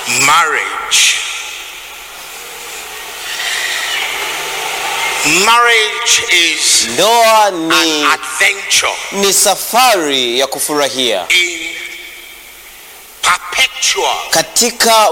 marriage. Marriage is Ndoa an ni, adventure ni safari ya kufurahia in perpetual katika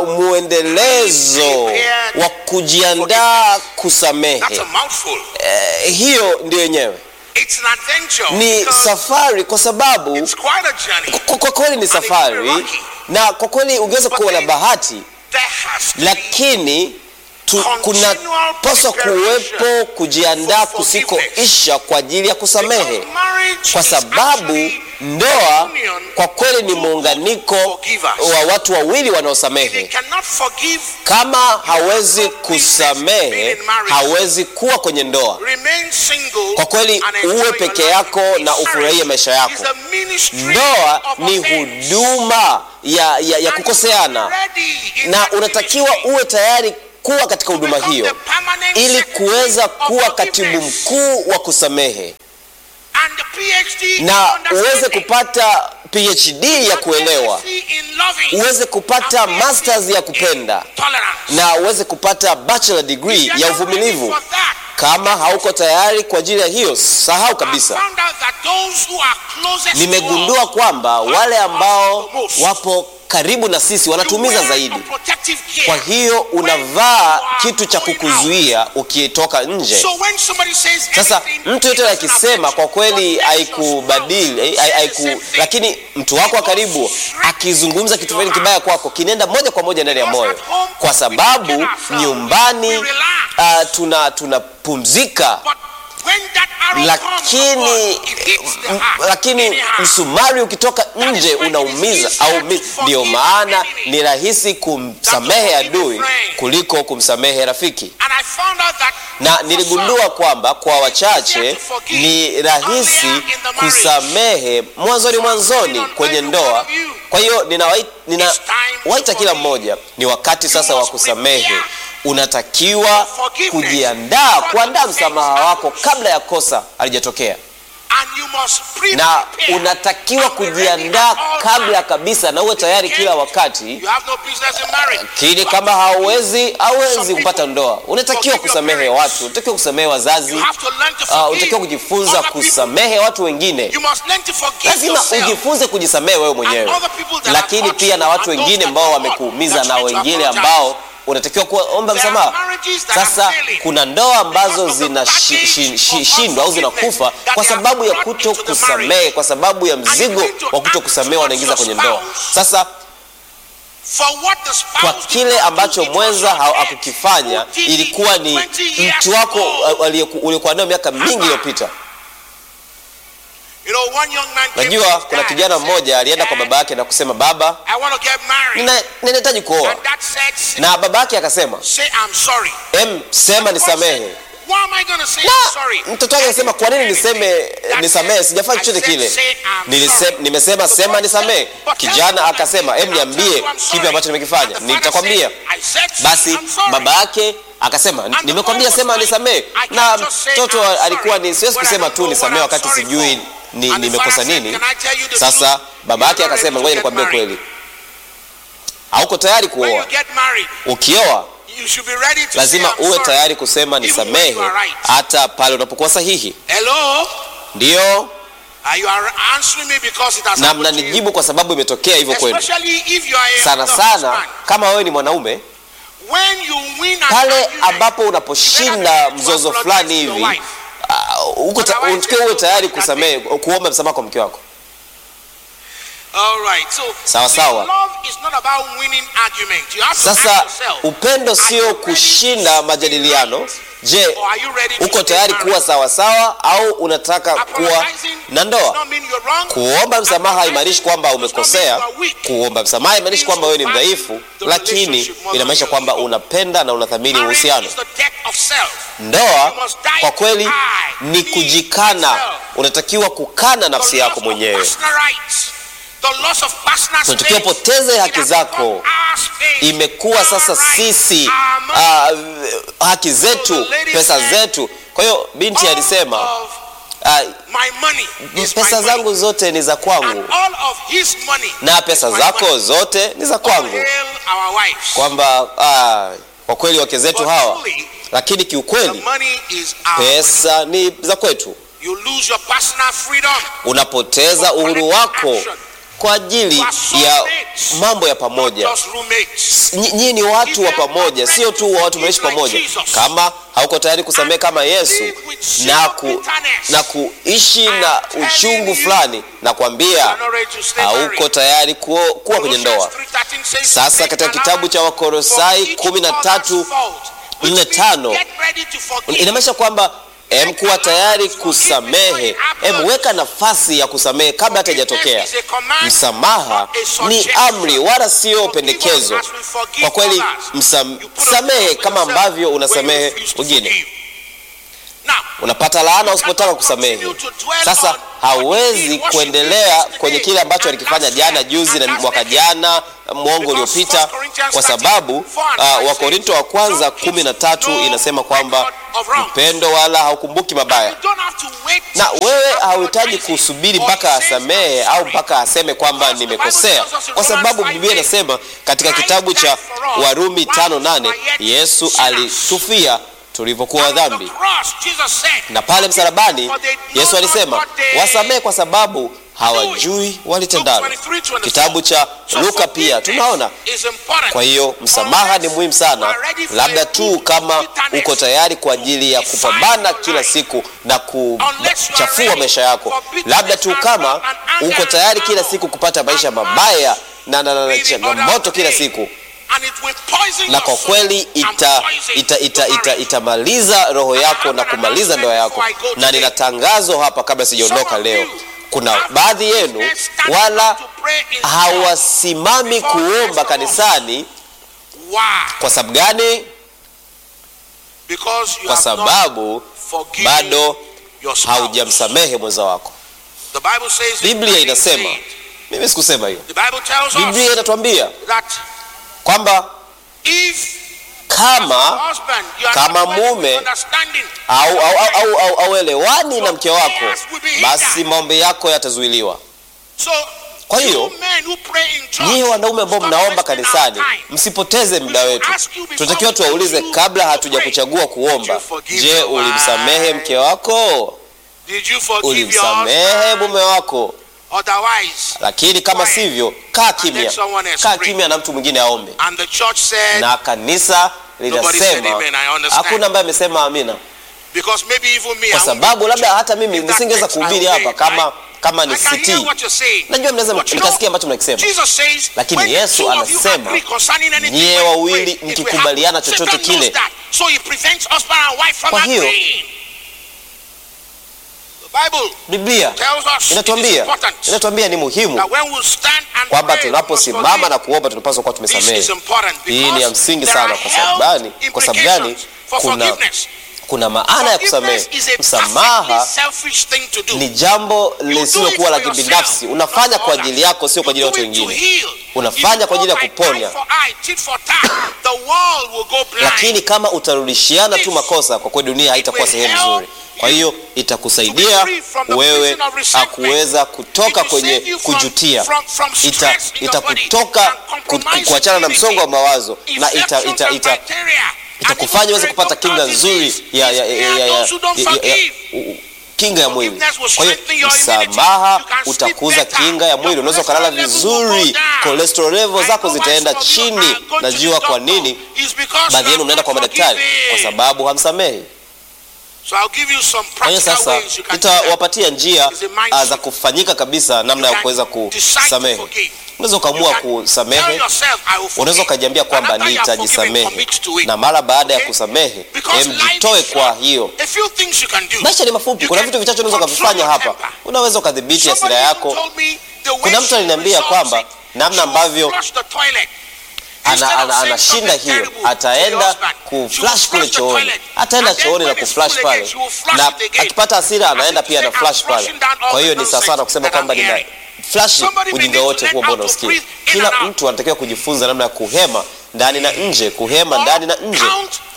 mwendelezo wa kujiandaa That's kusamehe. a mouthful. Eh, hiyo ndio yenyewe It's an adventure. ni because safari, kwa sababu It's quite a journey. kwa kwa kweli ni safari, na kwa kweli ungeweza kuwa na bahati, There has to be lakini tu- kunapaswa kuwepo kujiandaa kusikoisha kwa ajili ya kusamehe, because marriage kwa is sababu actually ndoa union kwa kweli ni of two muunganiko forgivers. wa watu wawili They wanaosamehe. cannot forgive, Kama hawezi kusamehe, hawezi kuwa kwenye ndoa. remain single, Kwa kweli and enjoy uwe your peke life. yako na ufurahie maisha yako. It's a ministry Ndoa of ni offense. huduma ya, ya, ya And kukoseana, you are ready in na that unatakiwa ministry uwe tayari kuwa katika to huduma become hiyo the permanent ili secretary kuweza of kuwa katibu forgiveness. mkuu wa kusamehe And the PhD in na uweze understanding. kupata PhD ya kuelewa, MSc in loving. uweze kupata And PhD masters ya in kupenda tolerance. na uweze kupata bachelor degree If you are ya not ready uvumilivu. for that, Kama hauko tayari kwa ajili ya hiyo, sahau I kabisa. found out that those who are closest to Nimegundua us kwamba hurt wale us ambao the most. wapo karibu na sisi You wanatuumiza wear zaidi. a protective gear. Kwa hiyo When unavaa you are kitu cha going out. kukuzuia ukitoka nje. So when somebody says Sasa anything, mtu it yote doesn't akisema affect kwa you. kweli But haikubadili, let hai- your haiku, spouse say the same lakini mtu wako wa karibu akizungumza kitu fulani kibaya kwako kinaenda moja kwa moja ndani ya moyo, kwa sababu nyumbani uh, tuna tunapumzika But when that arrow comes from God, lakini it hits the m- heart. lakini Anyhow. msumari ukitoka nje unaumiza au mi- ndio maana ni rahisi kumsamehe adui kuliko kumsamehe rafiki And I found out that na for niligundua some, kwamba kwa wachache ni rahisi kusamehe mwanzoni mwanzoni kwenye ndoa. Kwa hiyo ninawaita nina, waita kila mmoja, ni wakati sasa wa kusamehe. Unatakiwa kujiandaa, kuandaa msamaha wako kabla ya kosa halijatokea, and you must pre na prepare unatakiwa and be ready kujiandaa at all kabla times. kabisa, na uwe tayari kila wakati You have no business in marriage. lakini But kama hauwezi some hauwezi people kupata ndoa, unatakiwa forgive your kusamehe parents. watu, unatakiwa kusamehe wazazi, You have to learn to uh, forgive unatakiwa kujifunza other people. kusamehe watu wengine. You must learn to forgive Lazima yourself. ujifunze kujisamehe wewe mwenyewe, other people that have lakini hurt pia you na watu and those wengine that ambao have hurt, wamekuumiza that's na right to wengine apologize. ambao unatakiwa kuomba There are msamaha. marriages that are Sasa failing kuna ndoa ambazo because of the zinashindwa au baggage of zinakufa unforgiveness kwa that they sababu ya have brought kuto into the kusamehe, marriage. kwa sababu ya mzigo need to wa kuto ask kusamehe what wanaingiza your kwenye ndoa. spouse Sasa For what the spouse kwa did kile not do, ambacho it was mwenza your ha- ex hakukifanya who did it ilikuwa ni 20 years mtu wako ago. aliyeku- uliokuwa nayo miaka mingi iliyopita. You know, one young man came to Najua his kuna dad kijana and said, mmoja alienda kwa "Dad, baba yake na kusema, baba, I want to get married. nina- ninahitaji kuoa, And dad said, "Say- na baba yake akasema, say I'm sorry. em, sema nisamehe. Why am I going to say Na I'm sorry? mtoto wake akasema, kwa nini niseme eh, nisamehe? Sijafanya chochote kile. Nilise, nimesema sema nisamehe. Kijana akasema, em, niambie kipi ambacho nimekifanya, nitakwambia. Basi baba yake akasema, nimekwambia sema nisamehe. Na mtoto alikuwa ni siwezi kusema tu nisamehe wakati sijui ni nimekosa nini. Sasa baba yake akasema, ngoja nikwambie kweli, hauko tayari When kuoa. you get married, Ukioa you should be ready to lazima say I'm uwe sorry. tayari kusema Even when nisamehe, you are right. hata pale unapokuwa sahihi. Hello? Ndiyo, Uh, you are answering me because it has na happened to you. mnanijibu kwa sababu imetokea hivyo kwenu. Especially if you are a Sana the sana husband. kama wewe ni mwanaume, When you win an pale argument, ambapo you unaposhinda better be mzozo to fulani apologize to hivi your wife. uh, uko ta- Otherwise, unatakiwa uwe there's tayari no kusamehe, kuomba msamaha kwa mke wako. All right. So, Sawa, see, sawa. love is not about winning argument. You have to ask Sasa yourself, upendo are you sio ready kushinda to majadiliano. Je, or are you ready to uko stay tayari married? kuwa sawa sawa au unataka kuwa Apologizing na does ndoa? not mean you're wrong. Kuomba msamaha haimaanishi kwamba Apologizing does not mean umekosea. you are weak. Kuomba msamaha haimaanishi kwamba wewe ni mdhaifu, lakini inamaanisha kwamba unapenda na unathamini Marriage uhusiano. is the death of self. Ndoa kwa kweli ni kujikana, unatakiwa kukana nafsi The yako loss of mwenyewe. personal rights. The loss of personal Unatakiwa space. poteze haki It has zako. become our space, Imekuwa sasa our rights, sisi our money. uh, haki zetu, pesa zetu. Kwa hiyo binti All alisema of uh, my money is my pesa money. zangu zote ni za And kwangu all of his money na is pesa my zako money. zote ni za All kwangu. hail our wives. kwamba ah, kwa kweli wake zetu But hawa, truly, lakini the kiukweli money is our pesa ni za kwetu. You lose your personal freedom. Unapoteza uhuru wako kwa ajili ya mambo ya pamoja. Just roommates. Nyi- Nyinyi ni watu wa pamoja, sio tu wa watu mnaishi pamoja. Kama hauko tayari kusamehe kama Yesu na, ku, na kuishi na uchungu fulani, na kuambia You're not ready to stay hauko married. tayari kuo, kuwa kwenye ndoa. Colossians 3:13 says, Sasa katika "Make kitabu cha allowance Wakolosai for each 13, other's fault." Which nne means tano, get ready to forgive. inamaanisha kwamba em kuwa tayari kusamehe, em weka nafasi ya kusamehe kabla hata haijatokea. Forgiveness is a command, Msamaha not a ni suggestion. amri wala sio Forgive pendekezo. us as we forgive Kwa kweli others. msam, You put a samehe cross on kama yourself ambavyo when you unasamehe refuse to wengine. forgive. Now, Unapata laana usipotaka kusamehe. Sasa hawezi kuendelea kwenye kile ambacho alikifanya jana, juzi na mwaka jana, mwongo uliopita, kwa sababu uh, Wakorinto wa kwanza kumi na tatu inasema kwamba upendo wala haukumbuki mabaya. you don't have to wait na till wewe you hauhitaji apologize kusubiri or mpaka say asamehe au mpaka aseme kwamba nimekosea, kwa sababu Biblia inasema katika kitabu cha Warumi tano nane Yesu alitufia tulivyokuwa On the dhambi, cross, Jesus said, na pale msalabani For they know Yesu not alisema what they wasamehe kwa sababu hawajui walitendalo. Luke 23, 24. Kitabu cha So Luka pia forgiveness tunaona is important. kwa hiyo msamaha ni muhimu sana, Unless you are ready for labda a tu good kama bitterness uko tayari kwa ajili ya to kupambana define your kila life. siku na Unless you are kuchafua ready maisha yako, for bitterness labda tu and kama wrath and anger uko tayari and kila sorrow siku kupata maisha and mabaya na, na, na, na be the changamoto other kila day. siku, And it will poison na kwa your soul kweli and ita, poison ita, ita, your ita, marriage. itamaliza roho yako na kumaliza ndoa yako. Na nina tangazo hapa kabla sijaondoka leo, kuna baadhi yenu wala hawasimami kuomba kanisani. Why? Kwa sababu gani? Because you Kwa have not sababu forgiven bado your spouse. haujamsamehe mwenza wako. The Bible says Biblia I didn't inasema, say it. mimi sikusema hiyo. The Bible tells Biblia us inatuambia that kwamba if kama husband you are kama not well mume understanding au au au, au, au, au elewani na mke wako, basi maombi yako yatazuiliwa. so Kwa you hiyo men who pray in church, nyie wanaume ambao stop mnaomba wasting our kanisani, time. msipoteze muda wetu. ask you before Tunatakiwa we tuwaulize choose kabla to hatujakuchagua Did kuomba, you forgive je, your ulimsamehe wife? mke wako? Did you forgive your Ulimsamehe husband? mume wako? Otherwise, Lakini kama Quiet. sivyo, kaa And kimya, let someone else kaa pray. kimya na mtu mwingine aombe. and the church said, Na kanisa Nobody said linasema, amen, I understand. hakuna ambaye amesema amina, because maybe even me, kwa I won't sababu go to labda church. hata mimi If that nisingeweza text I kuhubiri obey, hapa kama right? kama I ni can hear sitii. what you're saying. Najua mnaweza But you know, nikasikia ambacho mnakisema, Jesus says, Lakini when Yesu two of you anasema, agree concerning anything nyie when you wawili pray, it will mkikubaliana happen. chochote Satan knows kile. that. So he prevents husband and wife from Kwa hiyo, agreeing. The Bible Biblia tells us it is inatuambia important inatuambia ni muhimu that when we stand and kwamba pray, we must tunaposimama forgive. na kuomba tunapaswa kuwa This tumesamehe. is important Hii ni ya because msingi there sana. are Kwa sababu health gani? Kwa sababu gani? implications for Kuna forgiveness. kuna maana ya kusamehe. Forgiveness is a Msamaha perfectly selfish thing to do. ni jambo lisilokuwa la You do it for kibinafsi. yourself, Unafanya not kwa for ajili others. yako, sio kwa ajili ya You watu do it to wengine. heal. Unafanya If you kwa ajili ya go by kuponya. eye for eye, tit for tat, the world will go blind. Lakini kama utarudishiana tu makosa, kwa kweli dunia haitakuwa sehemu nzuri. Kwa hiyo itakusaidia wewe akuweza kutoka kwenye kujutia, ita itakutoka ku- ku- kuachana na msongo wa mawazo na ita, ita, ita, itakufanya uweze kupata kinga nzuri ya, ya, ya, ya, ya, ya, ya, ya, u- kinga ya mwili. Kwa hiyo msamaha utakuza kinga ya mwili, unaweza ukalala vizuri, cholesterol level zako zitaenda chini. Najua kwa nini baadhi yenu mnaenda kwa madaktari, kwa sababu hamsamehi. Kwa hiyo sasa nitawapatia njia ah, za kufanyika kabisa, namna ya kuweza kusamehe. Unaweza ukaamua kusamehe, unaweza ukajiambia kwamba nitajisamehe, na mara baada ya kusamehe, em, jitoe kwa hiyo Maisha ni mafupi. Kuna vitu vichache unaweza ukavifanya hapa. Unaweza ukadhibiti hasira yako. Kuna mtu aliniambia kwamba namna ambavyo ana, ana, anashinda hiyo, ataenda kuflash kule chooni, ataenda chooni na kuflash pale, na akipata hasira anaenda pia na flash pale. Kwa hiyo ni sawasawa na kusema kwamba nina flash ujinga wote huo ambao unausikia. Kila mtu anatakiwa kujifunza namna ya kuhema ndani na nje, kuhema ndani na nje.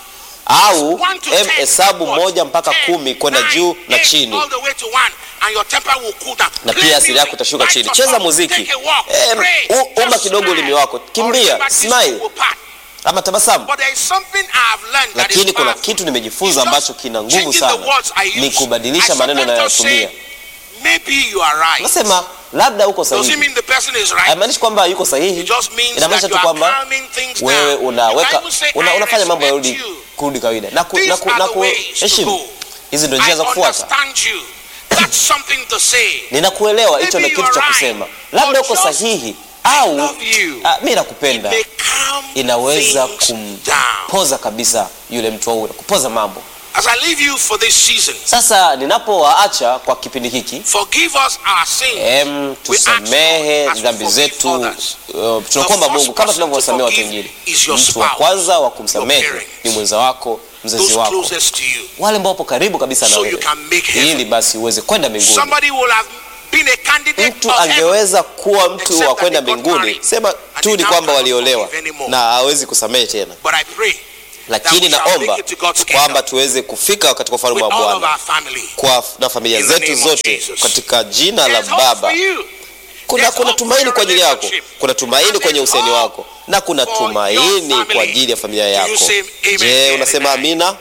au One to em ten, hesabu what? moja mpaka Ten, kumi kwenda nine, juu na eight, chini all the way to one, and your temper will cool down. na Play pia asili yako music, itashuka write chini. your Cheza song, muziki, take a walk, Em, pray, u- umba just kidogo smile. ulimi wako, Or kimbia, remember this smile. will pass. ama tabasamu. But there is something I have learned that is Lakini kuna powerful. kitu nimejifunza It's just ambacho kina nguvu changing the sana, words I use. ni kubadilisha I maneno sometimes just ninayotumia. say, Maybe you are right. Nasema labda uko Doesn't sahihi, mean the person is right. haimaanishi kwamba yuko It sahihi, just means inamaanisha that tu you are kwamba calming things wewe down. You unaweka can even say, una, I unafanya mambo respect yarudi you. kurudi kawaida na ku, These na ku, are na the ways to kuheshimu. go. Hizi ndio I njia za kufuata. understand you. That's something to say. Ninakuelewa, hicho Maybe ni kitu you cha are kusema, right, labda but uko just, sahihi I au love you. ah, mi It nakupenda, may calm inaweza things down. kumpoza kabisa yule mtu au kupoza mambo. As I leave you for this season, Sasa ninapowaacha kwa kipindi hiki forgive us our sins. em, tusamehe dhambi zetu. Uh, tunakuomba Mungu kama tunavyowasamehe watu wengine. Mtu wa kwanza wa kumsamehe ni mwenza wako, mzazi Those wako, closest to you. wale ambao wapo karibu kabisa na So you wewe, can make heaven. ili basi uweze kwenda mbinguni. Somebody will have been a candidate Mtu of heaven. angeweza kuwa mtu Except wa kwenda that they got mbinguni, married. sema And tu they ni now kwamba cannot waliolewa forgive anymore. na hawezi kusamehe tena, But I pray lakini we shall naomba make it to God's kingdom. kwamba tuweze kufika katika ufalme with wa all of Bwana our family. kwa na familia In the zetu name of zote Jesus. katika jina la There's hope Baba. for you. Kuna, There's kuna hope for tumaini your kwa ajili yako, relationship. kuna tumaini And kwenye there's useni hope wako na kuna for your tumaini family. kwa ajili ya familia Do you yako. say amen Je, here unasema tonight? amina?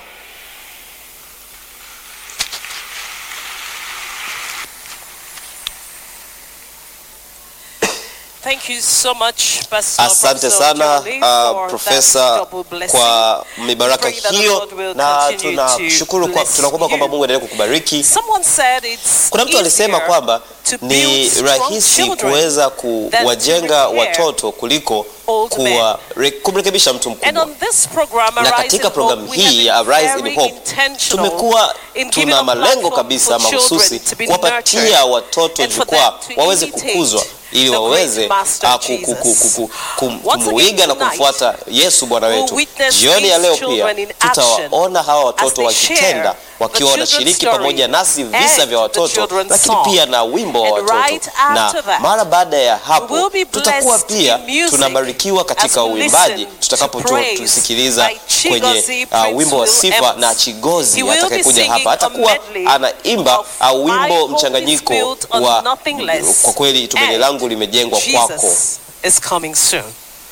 Thank you so much, Pastor Asante Professor sana Jolie, uh, for profesa that double blessing. kwa mibaraka Pray that the hiyo, Lord will na continue tunashukuru to kwa, bless tunakuomba kwamba you. Mungu aendelee kukubariki. Someone said it's Kuna mtu alisema easier kwamba to ni build strong rahisi children kuweza than kuwajenga to repair watoto kuliko old men. kuwa, re, kumrekebisha mtu And mkubwa. on this program, Na Arise katika in programu Hope, we have hii been ya Arise in very Hope intentional tumekuwa in giving tuna a malengo platform kabisa for children mahususi to be kuwapatia nurtured watoto and for jukwaa them to waweze imitate kukuzwa ili the waweze great master ah, ku- ku- ku- Jesus. ku- kum- Once again kumuiga na tonight, kumfuata Yesu Bwana we'll wetu. witness Jioni ya these leo pia children in action tutawaona hawa watoto they wakitenda share wakiwa the wanashiriki children's pamoja story nasi visa and vya the watoto, children's lakini song. pia na wimbo wa And watoto. right after Na that, mara baada ya we'll hapo be tutakuwa blessed pia in music tunabarikiwa as katika we uimbaji listen to tutakapotusikiliza praise by kwenye Chigozie uh, Prince wimbo wa Will sifa Evans. na Chigozi He will be atakayekuja singing hapa a atakuwa medley anaimba of uh, My wimbo Hope is mchanganyiko Built on wa Nothing Less kwa kweli tumaini and langu limejengwa kwako. Jesus is coming soon.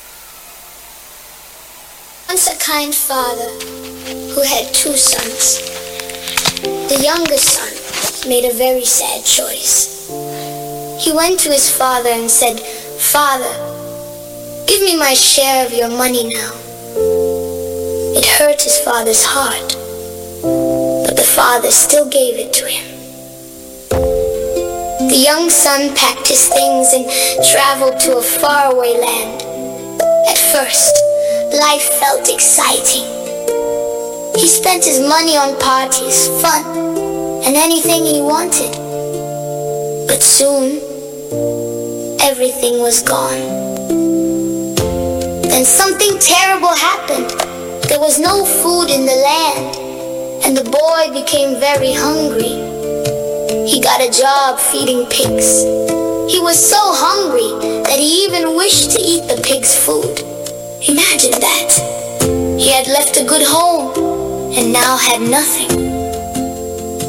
Once a kind father who had two sons. The youngest son made a very sad choice. He went to his father and said, Father, give me my share of your money now. It hurt his father's heart, but the father still gave it to him. The young son packed his things and traveled to a faraway land. At first, life felt exciting. He spent his money on parties, fun, and anything he wanted. But soon, everything was gone. Then something terrible happened. There was no food in the land, and the boy became very hungry. He got a job feeding pigs. He was so hungry that he even wished to eat the pigs' food. Imagine that. He had left a good home and now had nothing.